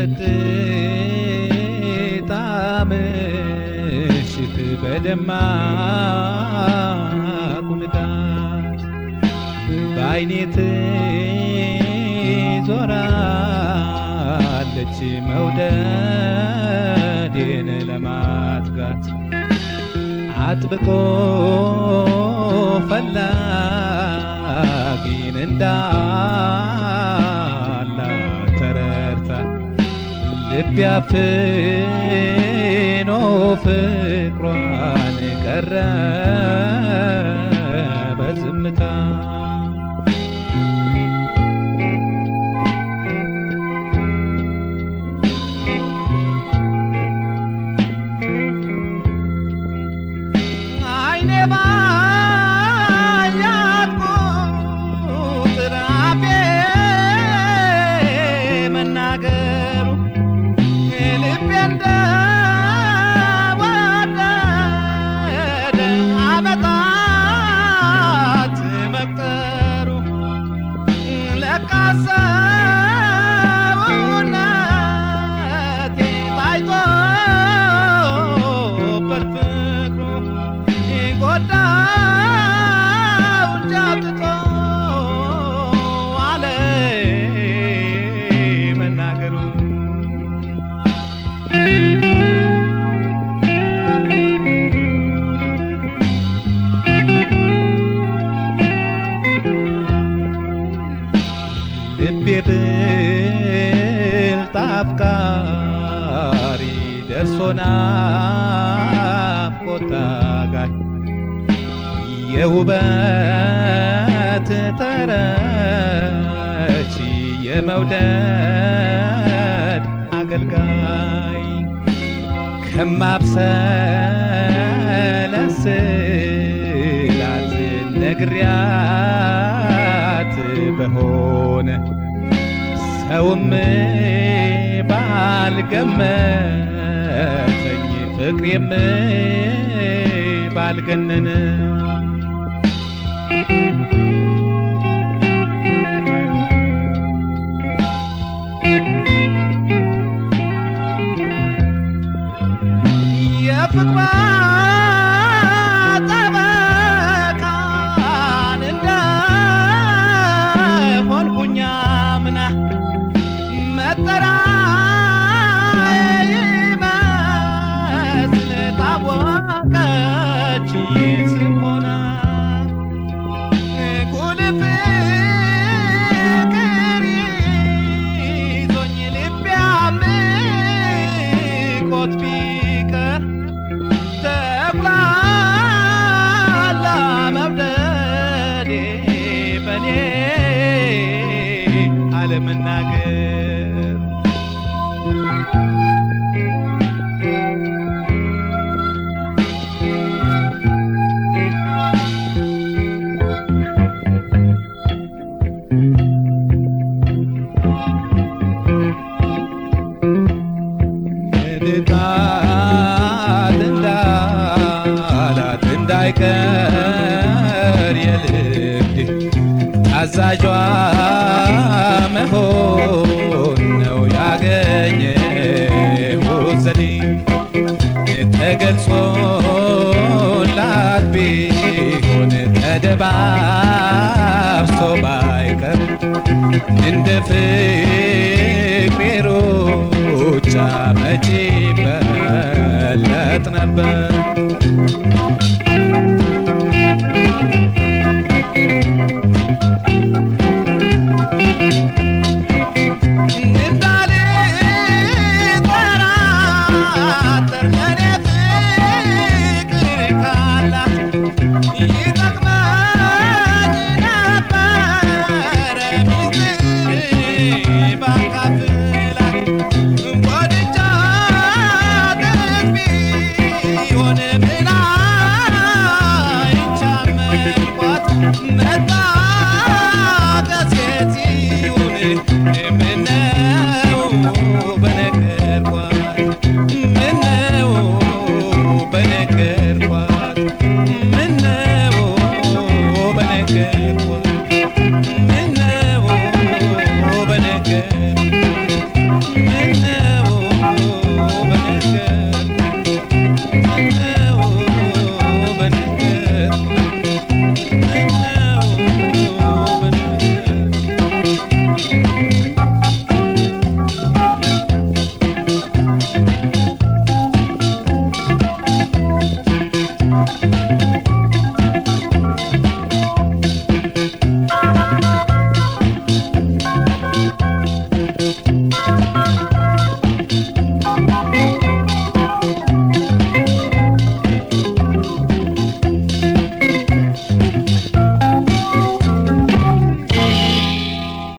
የጸጥታ ምሽት በደማቁ ንጋት በዓይኔ ትዞራለች መውደዴን ለማትጋት አጥብቆ ፈላጊን እንዳላት ተረድታ ልብ ያፍኖ ፍቅሯን ቀረ በዝምታ አይኔ ባያት ቁጥር አፌ መናገሩ ልቤ እንደወደደ ዓመታት መቁጠሩ ለካ ሰውነቴ ታይቶበት ፍቅሩ ጎዳው እንጂ አውጥቶ አለ መናገሩ ልቤ ብልጥ አፍቃሪ ደርሶ ናፍቆት ታጋይ የውበት ተረቺ የመውደድ አገልጋይ ከማብሰለስላት ነግሪያት በሆነ ሰውም ባልገመተኝ ፍቅሬም ባልገነነ የፍቅሯ ጠበቃን እንደሆንኩኝ አምና መጠሪያዬ ይመስል ታወቀች ስም ሆና ጉልፍ ፍቅር ይዞኝ ልቤ አምቆት ቢቀር ተኩላላ መውደዴ በኔ አለመናገር ንጣት እንዳላት እንዳይቀር የልቤ ታዛዧ መሆን ነው ያገኘሁት ዘዴ ተገልጾላት ቢሆን ተደባብሶ ባይቀር እንደ ፍቅሬ ሩጫ መቼ በለጥ ነበር እንዳልጠራጠር ለኔ ፍቅር ካላት ይጠቅመኝ ነበረ ሚስጥር ባካፍላት ወድጃት ቢሆን ምን አይቻመንኳት መጣቀስ የት ይሁን ምነው